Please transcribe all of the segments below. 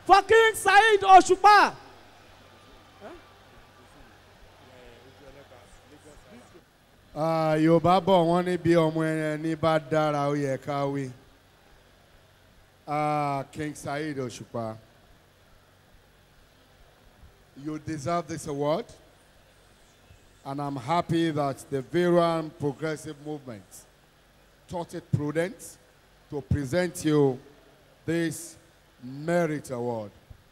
for King Saheed Òṣùpá. Ah, yorùbá bọ̀ wọ́n ní bí ọmọ ẹni bá dára ó yẹ ká wí Ah, king saheed òṣùpá you deserve this award and i'm happy that the veteran progressive movement thought it prudent to present you this merit award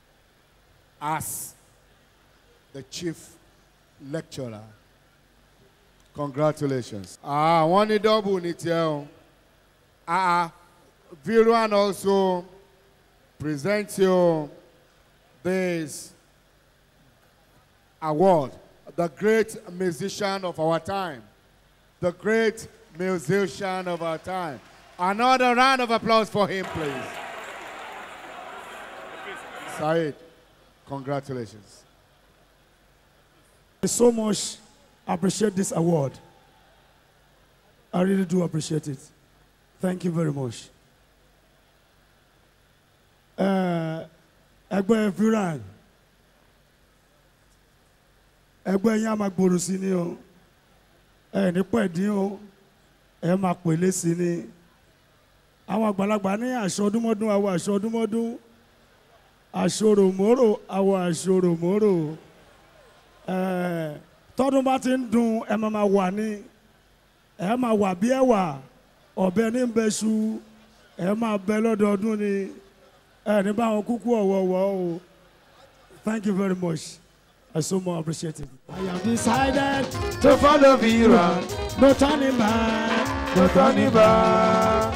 as the chief lecturer Congratulations. Ah, wọ́n ní double ní tiẹ̀ o. Ah, Viruan also presents you this award, the great musician of our time, the great musician of our time. Another round of applause for him, please. Said, congratulations. I so much appreciate this award. I really do appreciate it. Thank you very much. Uh, ẹgbẹ́ Viran ẹgbẹ́ yín á máa gbòòrò sí ni o ẹ ní pẹ̀dín o ẹ máa pèlé sí ni àwọn àgbàlagbà ní aṣọ ọdúnmọ́dún àwọn aṣọ ọdúnmọ́dún aṣòròmórò àwọn aṣòròmórò ẹ tọdún bá ti ń dùn ẹ máa máa wà ní ẹ máa wà bí ẹwà ọ̀bẹ ní bẹ́ṣu ẹ máa bẹ lọ́dọọdún ni ẹ ní báwọn kúkú ọ̀wọ̀ọ̀wọ̀ o thank you very much I so much appreciate it. I have decided To follow Viran, no turning back. no turning back.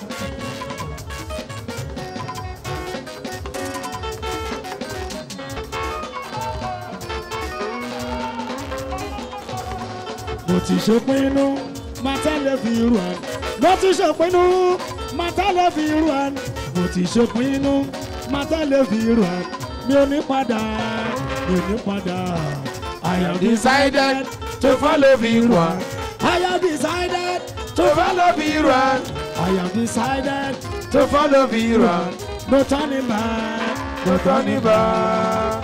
mo ti ṣèpinnu máa tẹ́lẹ̀ fi irú ẹ̀. mo ti ṣèpinnu máa tẹ́lẹ̀ fi irú ẹ̀. mo ti ṣèpinnu máa tẹ́lẹ̀ fi irú ẹ̀. mi ò ní padà mi ò ní padà. I have Decided to follow Viran, I have decided to follow Viran, I have decided to follow Viran, no turning back. no turning back.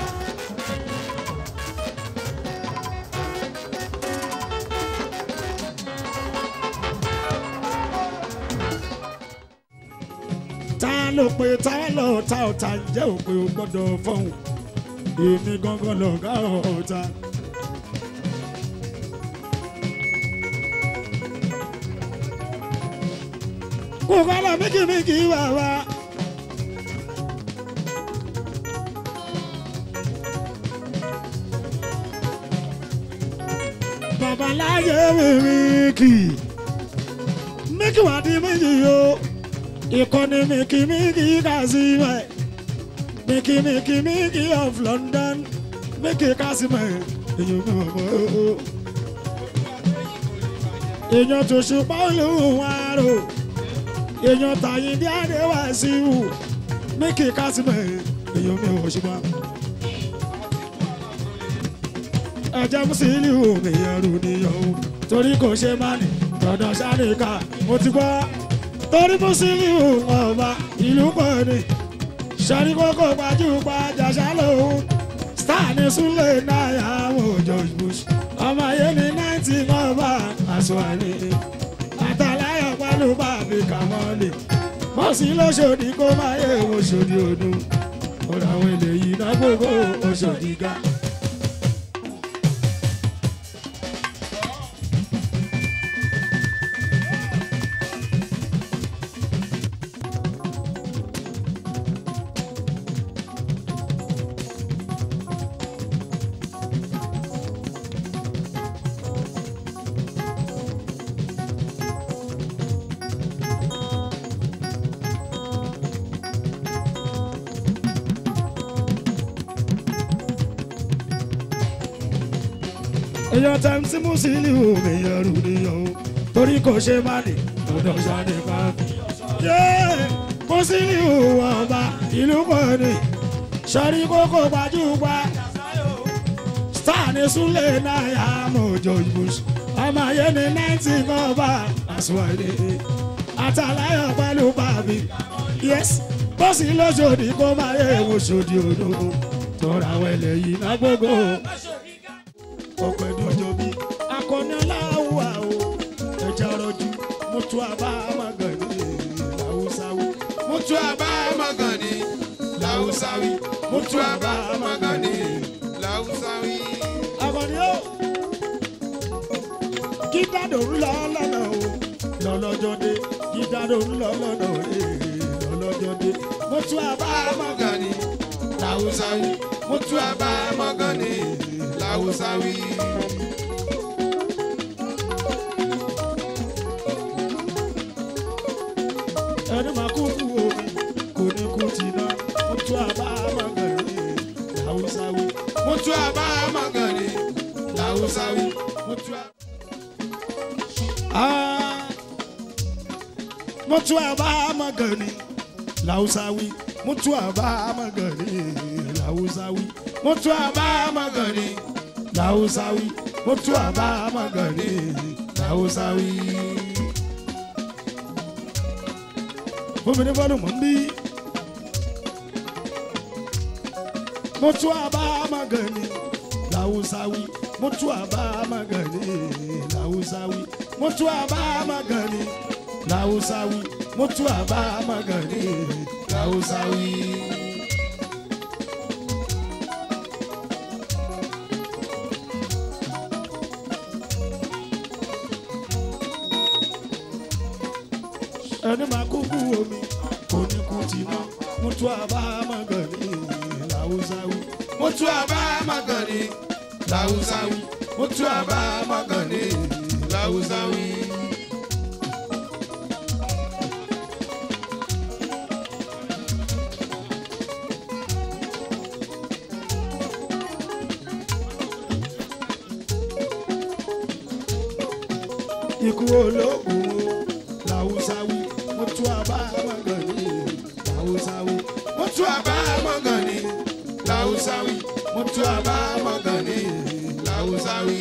ta ló pe ta ló ta ọ̀tá ǹjẹ́ ò pé o gbọ́dọ̀ fọ́hùn èmi gangan lọ̀gá ọ̀tá. kò kọ́lá míkìmíkì bàbá. babaláyé mímíkì míkì wà di méjì o ìkọ́ni míkìmíkì kásímẹ̀ míkìmíkìmíkì of London míkì kásímẹ̀ èyàn mi ò mọ̀ o. èèyàn tó ṣùpá olóhùn àrò èèyàn tàyín bí àdéhùn àṣìwò míkì kásímẹ̀ èyàn mi ò ṣùpá. ẹjẹ mùsùlùmí omi ẹrù nìyẹn o torí kò ṣe má ní dandan sáríkà mo ti gbọ́ torí mùsùlùmí ọba ìlú pọ̀ ni sọ́rí kókó gbajúgbajà ṣálóhùn star ní súlẹ̀ náírà àwọn òjò bush ọmọ ayé ní náìtì ọba àṣùwàní àtàláyọ̀ pẹ̀lú bàbí kàmọ́lì mọ̀sí lóṣòdì kó má yẹ oṣòdì ọdún ọ̀rọ̀ àwọn eléyìí náà gbogbo oṣòdì ga. èèyàn tẹ̀ ń tí mùsùlùmí omi ẹrù nìyẹn o torí kò ṣe má ní dandan ṣáde bá fi. mùsùlùmí ọba ìlú kan ní sọ́rí kókó gbajúgba star ní súlẹ̀ náírà mọ̀jọ ìbùsùn ọmọ ayé ní náìtì kan bá àṣùwàdé àtàláyọ̀ pẹ̀lú bàbí yes bọ́sì lọ́sọ̀dì kó máa yẹ wo sòdì odò tọ́ra wẹ̀lẹ̀ yìí náà gbogbo ọ̀pẹ̀ dọ̀jọ́ bí akọni aláwọ̀ o ẹja rọjú mọ́tò àbá magani làwùsáwì Mutu aba magani, lausawi. Mutu aba magani, lausawi. akọni o kí dádò ń lọ lọ́nà o lọ́lọ́jọ́ dé kí dádò ń lọ lọ́nà o lọ́lọ́jọ́ dé mọ́tò àbá magani Magani, lausawi. Mutu aba magani, lausawi. ẹni máa kú kú omi kò ní kú ti ná mọ́tò àbá magani làwùsáwì Mutu aba magani, lausawi. Mutu aba mutu aba magani lausawi mutu aba magani lausawi mutu aba magani lausawi mutu aba magani lausawi. Fúnmi fọlù mọ̀ ń bí. Mutu aba magani lausawi mutu aba magani lausawi mutu aba magani lausawi mutu aba magani lausawi. ẹni máa kú kú omi kò ní kú ti ná mutu aba magani lausawi Mutu aba magani, lausawi. Mutu aba magani, lausawi. ikú ológun o lausawi mutu aba magani lausawi Mutu aba magani, lausawi. Mutu aba magani, lausawi.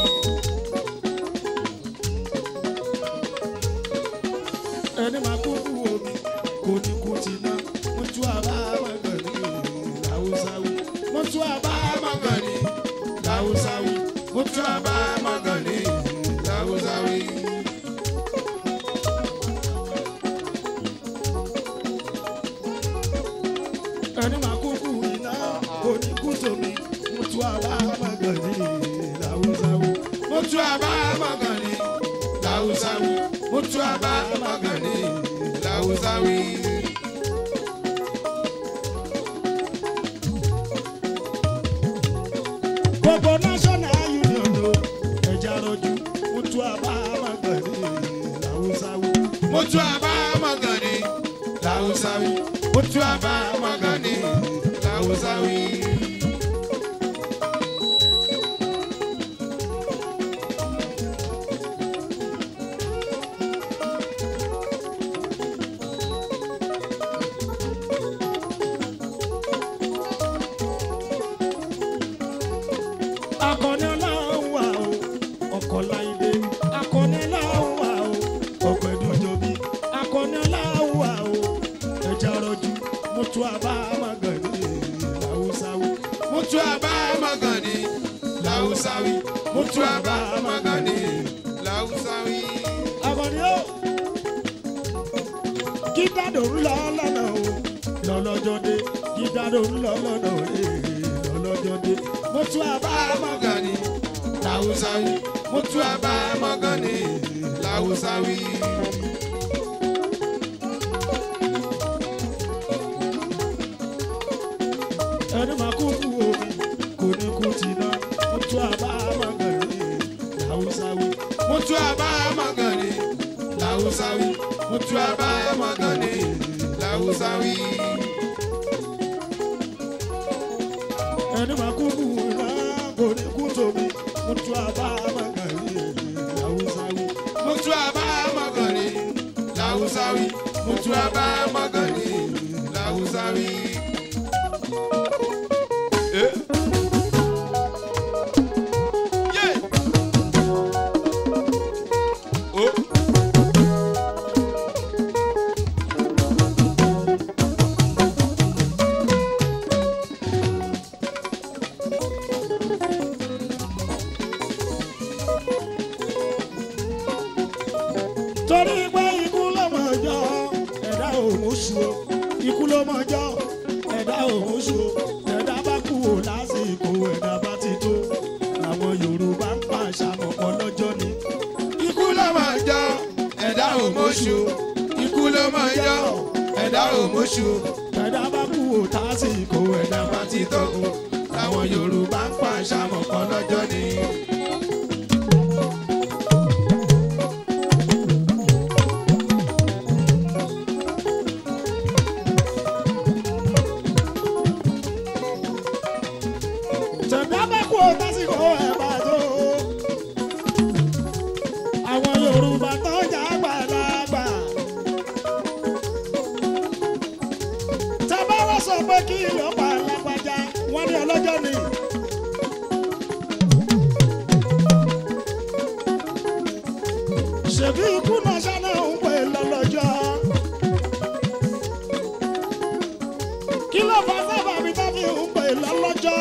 ẹni máa kú kú omi kò ní kú ti ná mutu aba magani lausawi mutu aba magani, lausawi. Mutu aba magani, lausawi. ẹni máa kú kú iná kò ní kú tómi mutu aba magani lausawi Mutu aba magani, lausawi. Mutu aba magani, lausawi. gbogbo national union o ẹja rọjú mutu aba magani lausawi Mutu aba magani, lausawi. Mutu aba magani, lausawi. akọni ọlọ́run wà o ọkọ̀ láìdé akọni ọlọ́run wà o ọkọ̀ ẹ̀dọ́jọ́bí akọni ọlọ́run wà o ẹja rọjú mutu aba magani lausawi Mutu aba magani, lausawi. Mutu aba magani, lausawi. akọni o kí dádò ń lọ lọ́nà o lọ́lọ́jọ́ dé kí dádò ń lọ lọ́nà o lọ́lọ́jọ́ dé mutu aba magani magani, lausawi. Mutu aba magani, lausawi. ẹni máa kú kú omi kò ní kú ti ná mutu aba magani lausawi. Mutu aba magani, lausawi. Mutu aba magani, lausawi. ẹni máa kú kú iná kò ní kú tómi mutu aba magani lausawi. Mutu aba magani, lausawi. Mutu aba magani, lausawi. Eh. Yeah. Oh. òun ṣo ẹ̀dá bá kú ò lásìkò ẹ̀dá bá ti tó làwọn yorùbá ń pa àṣàmọ̀pọ̀ lọ́jọ́ ni. ikú ló máa jọ ẹ̀dá òmóṣù ikú ló máa jọ ẹ̀dá òmóṣù ẹ̀dá bá kú ò lásìkò ẹ̀dá bá bá ti tó làwọn yorùbá ń pa àṣàmọ̀pọ̀ lọ́jọ́ ni. tẹ̀dá bá kú ò lásìkò ẹ̀ bá tó. àwọn yorùbá tó jà gbàlagbà. tábà wá sọ pé kí ló pa lágbájá wọ́n ní ọlọ́jọ́ ni. ṣèbí ikú náà ṣáná ń pè lọ́lọ́jọ́. kí ló fà sábàbí tó fi ń pè lọ́lọ́jọ́.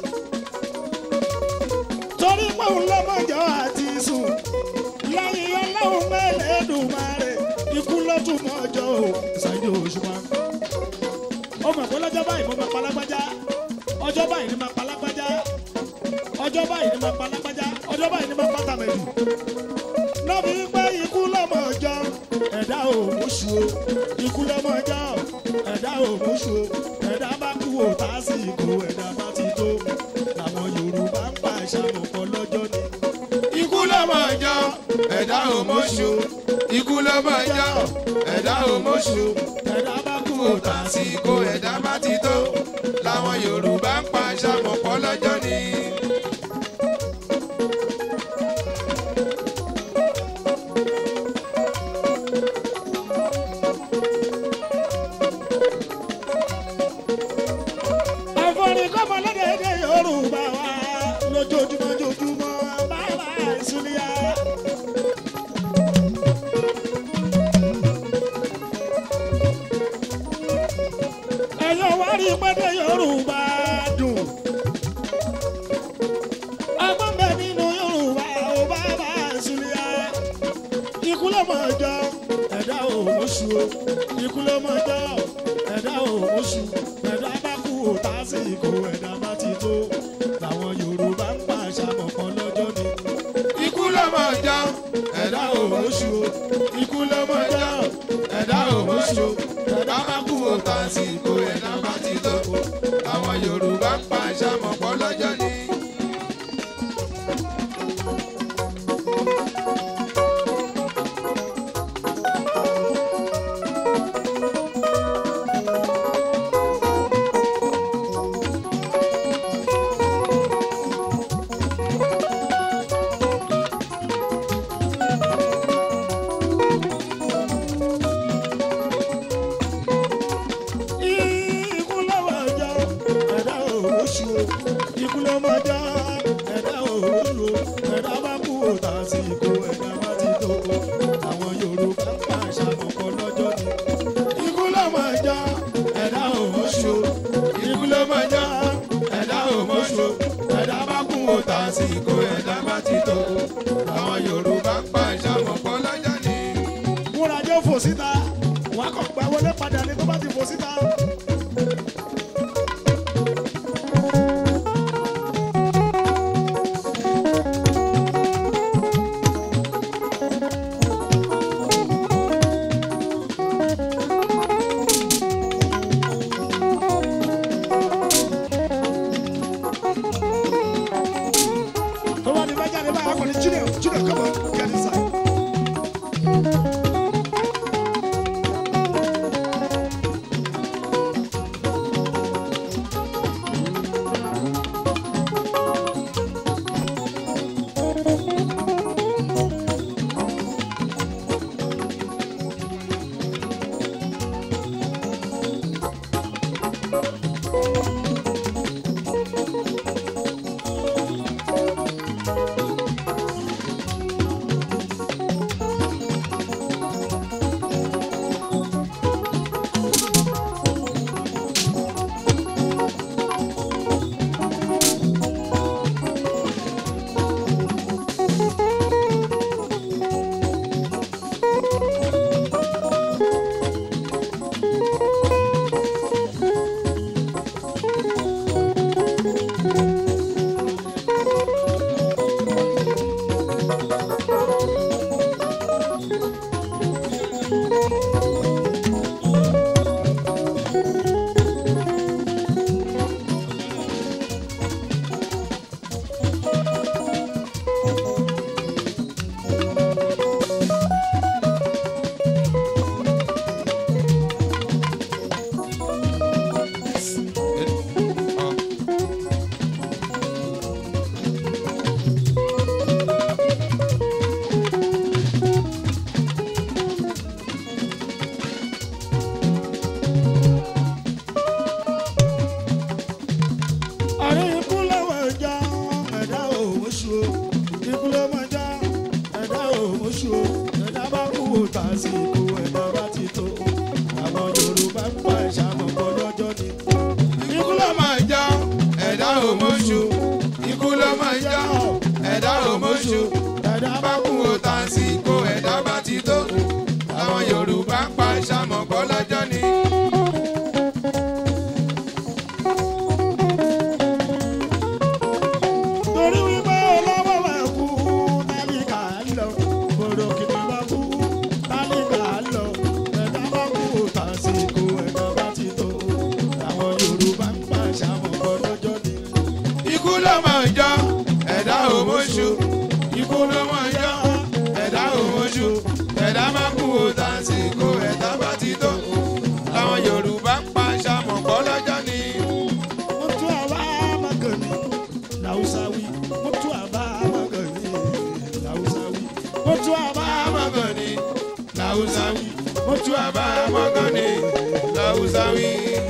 torí pé òun lọ́mọjọ́ àti sùn lẹ́yìn ọlọ́run mẹ́lẹ́dùnmáre ikú ló tún mọ́jọ́ ò ṣáájú òṣùpá. ó mọ̀ pé lọ́jọ́ báyìí mo máa pa lágbájá ọjọ́ báyìí ni máa pa lágbájá ọjọ́ báyìí ni máa pa lágbájá ọjọ́ báyìí ni máa pa tàmẹ̀dù. lọ́bi pé ikú lọ́mọjọ́ ẹ̀dá òmùsù o ikú lọ́mọjọ́ ẹ̀dá òmùsù o ẹ̀dá bá kú ò tásìkò ẹ̀dá bá ti tó làwọn yorùbá ń pa àṣàmọ̀pọ̀ lọ́jọ́ ni. ikú ló máa jọ ẹ̀dá òmóṣù ikú ló máa jọ ẹ̀dá òmóṣù ẹ̀dá bá kú ò tàsíkò ẹ̀dá bá ti tó làwọn yorùbá ń pa àṣàmọ̀pọ̀ lọ́jọ́ ni. àforí kọ́mọ lọ́dẹ̀ẹ́dẹ́ yorùbá wa lójoojúmọ́ joojúmọ́ bàbá ìsúlíà. ẹ̀yọ́ wá rí pẹ́ẹ́dẹ́ yorùbá dùn. ọgbọ́n bẹ nínú yorùbá ò bàbá ìsúlíà. ikú ló mọ̀ ọjọ́ ẹ̀dá òmùsù o ikú ló mọ̀ ọjọ́ ẹ̀dá òmùsù ẹ̀dá bá kú ò tásìkò ẹ̀dá bá ti tó làwọn yorùbá ń pa àṣàmọ̀kan lọ́jọ́ ni. ikú ló máa jọ ẹ̀dá òmóṣù ikú ló máa jọ ẹ̀dá òmóṣù ẹ̀dá bá kú ò tàsíkò ẹ̀dá bá ti tó àwọn yorùbá ń pa àṣàmọ̀pọ̀ lọ́jọ́ ni. ikú lọ́wọ́ ọjọ́ ẹ̀dá òwòṣù ikú lọ́wọ́ ọjọ́ ẹ̀dá òwòṣù ẹ̀dá bá kú ò tásìkò ẹ̀dá bá ti tó àwọn yorùbá ń pa àṣàmọ̀kan lọ́jọ́ ni. ikú lọ́wọ́ ọjọ́ ẹ̀dá òwòṣù ikú ló máa jọ ẹ̀dá òmóṣù ẹ̀dá bá kú ò tàsíkò ẹ̀dá bá ti tó àwọn yorùbá ń pa àṣàmọ̀pọ̀ lọ́jọ́ ni. múra jẹ́ fò síta wàá kàn gbà wọlé padà ní tó bá ti fò síta. tó bá ní bá jáde báyà kò ní jílẹ̀ tásìkò ẹ̀dá bá ti tó àwọn yorùbá ń pa ìṣàmọ̀pọ̀ lọ́jọ́ ni. ikú ló máa já ẹ̀dá òmóṣù ikú ló máa já ẹ̀dá òmóṣù ẹ̀dá bá bá kú o tàǹsìkò ẹ̀dá bá ti tó àwọn yorùbá ń pa ìṣàmọ̀pọ̀ lọ́jọ́ ni. torí wípé olówó wà kú tálíkà lọ gbòòrò kìnnì bá kú tálíkà lọ ẹ̀dá bá kú tásìkò ẹ̀dá bá ti tó àwọn yorùbá ń pa ìṣàmọ̀pọ̀ lọ́jọ́ ni. ikú ló máa já ẹ̀dá òmóṣù ikú ló máa já ẹ̀dá òmóṣù ẹ̀dá bá kú o tàǹsìkò ẹ̀dá bá ti tó àwọn yorùbá ń pa ìṣàmọ̀pọ̀ lọ́jọ́ ni. mutu aba magani lausawi mutu aba magani lausawi mutu aba Amagani, Lausawi, Mutu Aba Amagani, Lausawi.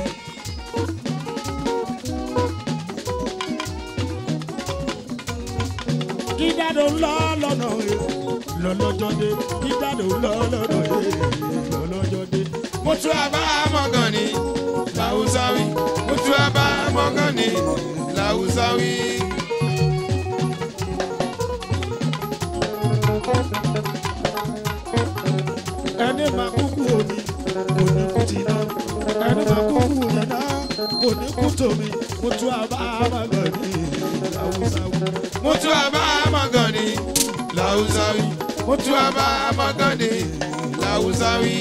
dídádò ńlọ lọ́nà ẹ̀ lọ́lọ́jọ́ dé dídádò ńlọ lọ́nà ẹ̀ lọ́lọ́jọ́ dé. Mutu Aba Amagani, Lausawi, Mutu Aba Amagani, Lausawi. ẹni máa kúkú omi kò ní kú ti ná ẹni máa kúkú iná kò ní kú tòmí mutu aba magani lausawi. Mutu Aba Amagani, Lausawi, Mutu Aba Amagani, Lausawi.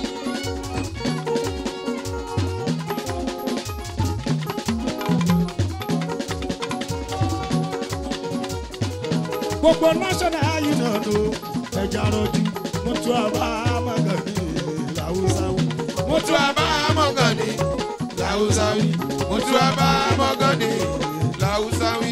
gbogbo national union o ẹja rọjú mutu aba magani lausawi. Mutu Aba Amagani, Lausawi, Mutu Aba Amagani, Lausawi.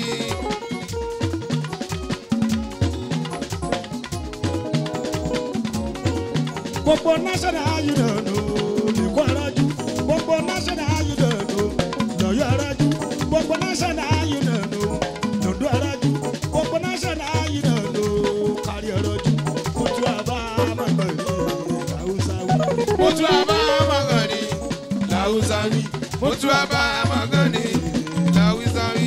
gbogbo national union o lèkó arájú gbogbo national union o lọ́yọ̀ arájú gbogbo national union o lọ́dọ̀ arájú gbogbo national union o kárí arájú mutu aba magani lausawi. Mutu Aba Amagani, Lausawi, Mutu Aba Amagani, Lausawi.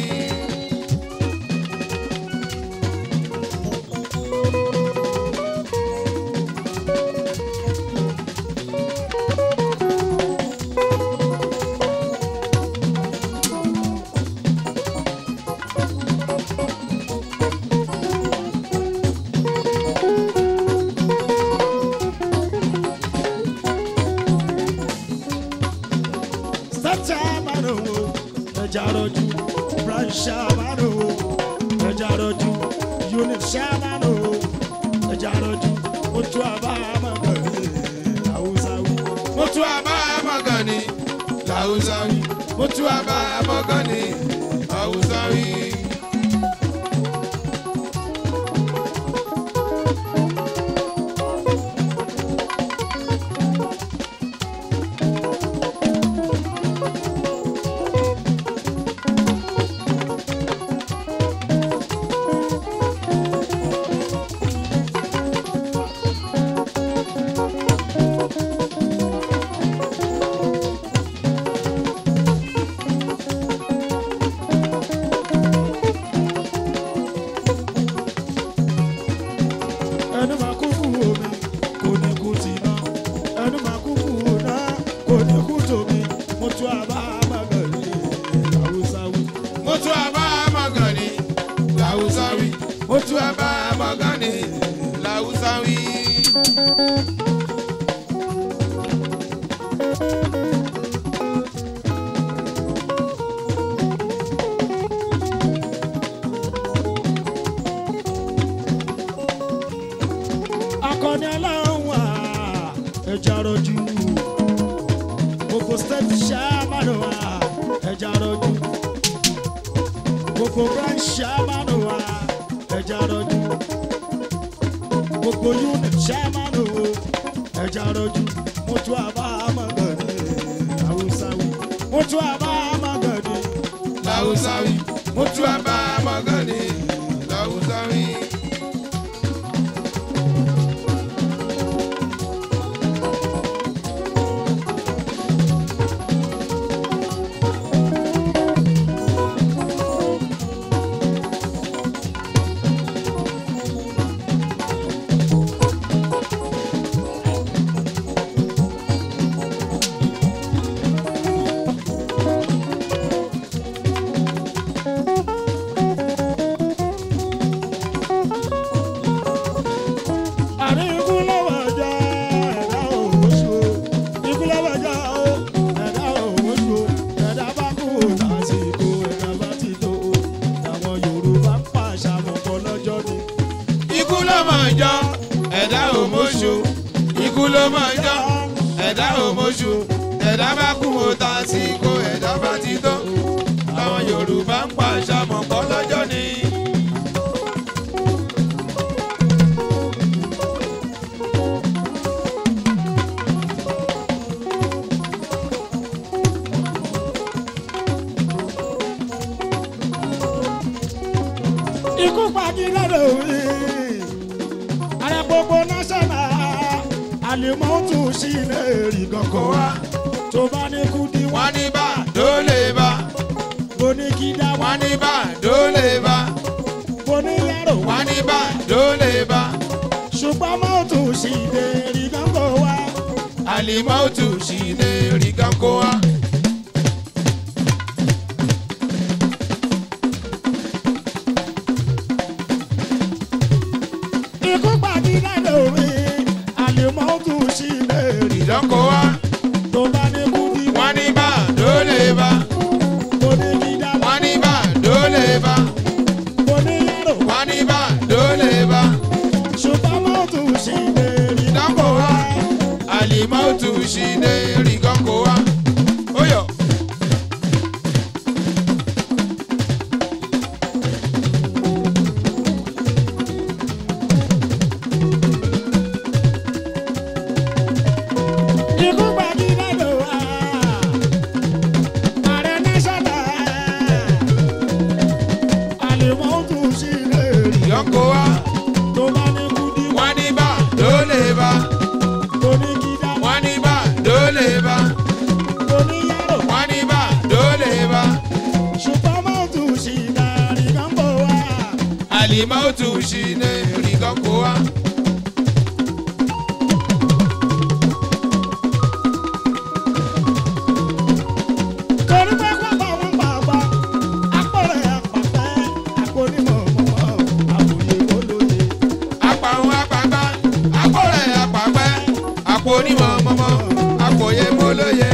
sátá márùn ún ẹja rọjú brancha márùn ún ẹja rọjú unit ṣá márùn ún ẹja rọjú mutu aba magani lausawi. Mutu Aba Amagani, Lausawi, Mutu Aba Amagani, Lausawi. ẹnu máa kúkú omi kò ní kú ti ná ẹnu máa kúkú ná kò ní kú tòmí mutu aba magani lausawi. Mutu Aba Amagani, Lausawi, Mutu Aba Amagani, Lausawi. akọni aláwọ̀ wà ẹja rọjú gbogbo state ṣàmánù wà ẹja rọjú gbogbo branch ṣàmánù wà ẹja rọjú gbogbo unit ṣàmánù wò ẹja rọjú mutu àbá amagani hausawi mutu àbá amagani Lausawi, Mutu Aba Amagani, Lausawi. mọ̀ jọ́ ẹ̀dá ò mọ̀ṣù ẹ̀dá bá kú o ta sí kó ẹ̀dá bá ti tó àwọn yorùbá ń pa àṣàmọ̀ pọ̀ lọ́jọ́ ni. ikú pàdé lọ́dọ̀ òwe ààrẹ gbogbo náṣọ́nà àlèmọ́tò sí ilé rí kankan wá tó bá ní kú di wá wọ́n ní bá dólè bá bó ní kí dá wá wọ́n ní bá dólè bá bó ní yàrá wá wọ́n ní bá dólè bá ṣùgbọ́n mọ́tò sí ilé rí kankan wá àlìmọ́tò sì lè rí kankan wá. ikú pàdé lọ́dọ̀ òwe àlèmọ́tò sí ilé rí ìdánkò wá tó bá ní kú di wá wọ́n ní bá dólè bá bó ní kí dá wá wọ́n ní bá dólè bá bó ní yàrá wá wọ́n ní bá dólè bá ṣùgbọ́n mọ́tò sí ilé rí ìdánkò wá àlìmọ́tò sì lè rí kankan wá. ó yọ. ikú pàdé lọ́dọ̀ wá ààrẹ náṣọ́nà àlèmọ́tò sí ilé rí ìdánkò wá tó bá ní kú di wá wọ́n ní bá dólè bá bó ní kí dá wá wọ́n ní bá dólè bá bó ní yàrá wá wọ́n ní bá dólè bá ṣùgbọ́n mọ́tò sí ilé rí kankan wá àlìmọ́tò sì lè rí kankan wá. torí pé pápá wọn pàápàá apọ̀rẹ̀ àpàpẹ́ àpònímọ̀ mọ́mọ́ àwòye olóye. apàwọn apàgbà akọrẹ apàpẹ àpò onímọ̀ mọ́mọ́ àpòyé mọ́lóye.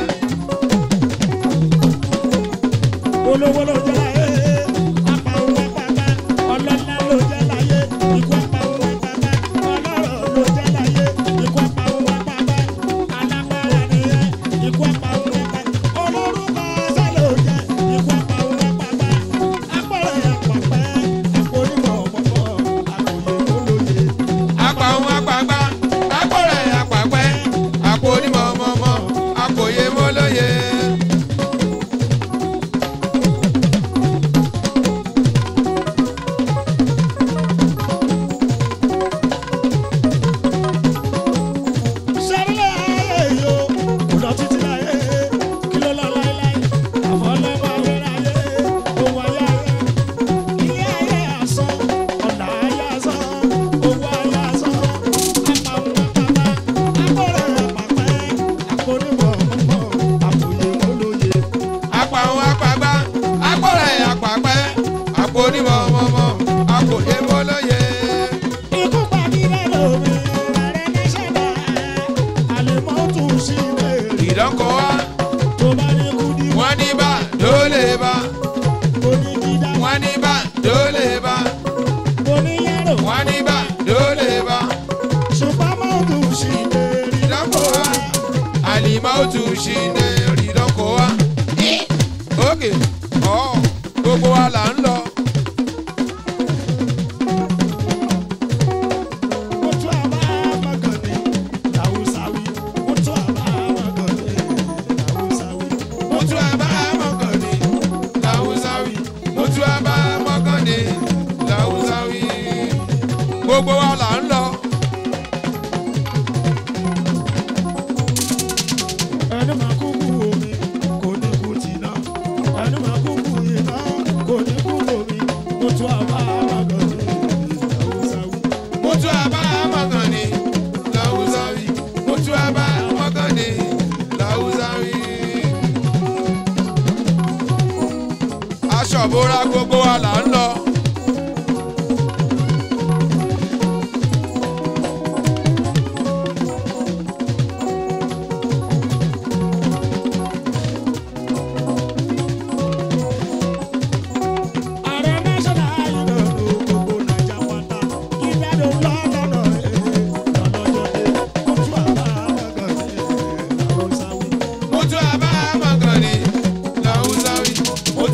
olówó ló jẹ́ láyé apàwọn apàpẹ́ ọlọ́lá ló jẹ́ láyé ikú apàwọn apàpẹ́ ọlọ́rọ̀ ló jẹ́ láyé ikú apàwọn apàpẹ́ alágbára nìyẹn ikú apàwọn apàpẹ́ olórúkọ ọsẹ ló jẹ́ ikú apàwọn apàpẹ́ apọ̀rẹ̀ àpàpẹ́ àpònímọ̀ mọ́mọ́ àwòye olóye. apàwọn apàgbà akọrẹ apàpẹ àpò onímọ̀ mọ́mọ́ àpòyé mọ́lóye. sẹ́rílẹ̀ ayé yìí o kò lọ títí láyé kí ló lọ láéláé àfọlọ́mọ ayérayé owó ayé ayé ilé ayé asán ọ̀nà ayé asán owó ayé asán apàwọn apàpà akọ̀rẹ́ àpàpẹ́ àpònímọ̀ mọ́mọ́ àpòyè olóye. apàwọn apàgbà akọrẹ apàpẹ àpò onímọ̀ mọ́mọ́ àpòyé mọ́lóye. ikú pàdé lẹ́nu mi ààrẹ nẹ́sẹ̀dá àlèmọ́tò sí ilé rí ìdánkò wá tó bá ní kú di wọ́n ní bá dólè bá onídìdá wọ́n ní bá dólè bá oníyàrá wọ́n ní bá dólè bá. ṣùgbọ́n mọ́tò sí ilé rí ìdánwò wa àlìmọ́tò ṣì lè rí ìdánwò wa. ókè ọ̀ gbogbo wa là ń lọ. Mutu aba magani, Hausawi. Mutu aba magani, Hausawi. mo tún abá mọ́kànlé làwùsáwì mo tún abá mọ́kànlé làwùsáwì. gbogbo wa là ń lọ. Ẹni máa kú kú omi, kò ní kú tìǹà. Ẹni máa kú kú iná, kò ní kú omi. Mutu aba magani, Hausawi. mo tún abá mọ́kànlé làwùsáwì mo tún abá mọ́kànlé làwùsáwì. aṣọ ìbora gbogbo wa là ń lọ. Ààrẹ national ayélujára gbogbo Naija pátá. Ìgbàdo lọ́dọ̀ọ̀nà ẹ̀ lọ́lọ́jọ́ dé. Mutu aba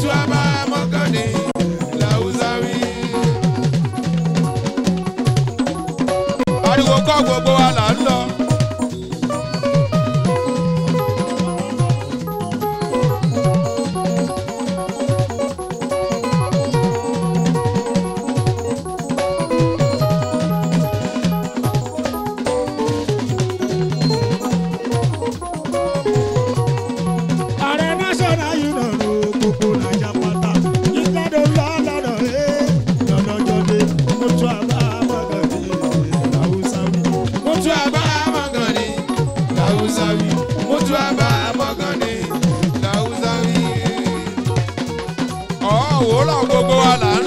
abá mọ́kànnì làwùsá wí. ariwo kọ́ gbogbo wa là ń lọ. ààrẹ national union ló gbogbo naija pátá ìgbàdo lọ́lọ́dọ̀ ẹ̀ lọ́lọ́jọ́dé mọ́tò àbá mọ́gàdé làwùsá wí. Mutu aba mọ́kànnì làwùsá wí. Mutu aba mọ́kànnì làwùsá wí. Ọ̀ọ́ wòóràn gbogbo wa là ń